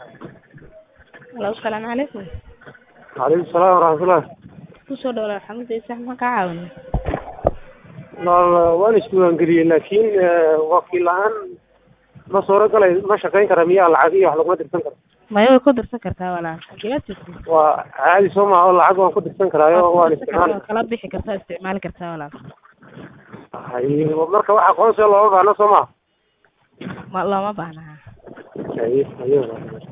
Halo, asalaamu calaykum. Calaykum salaam waraxmatullah. Kusoo dhawaad Maxamed Isaaq maxaan kaa caawinay? Wal- waan isdiiwaangeliyey laakiin eh, wakiil la-aan ma suuragalay ma shaqayn kara miyaa lacag iyo wax laguma dirsan karo Maya way ku dirsan kartaa walaal. Xageed jirtay? waa caadi soo maaha oo lacag waan ku dirsan karaayo waan Waad ku dirsan isticmaali kartaa, kala bixi kartaa, isticmaali kartaa walaal. Haye, marka wax aqoonsiga looma baahna soo maha Ma looma baahna. haye haye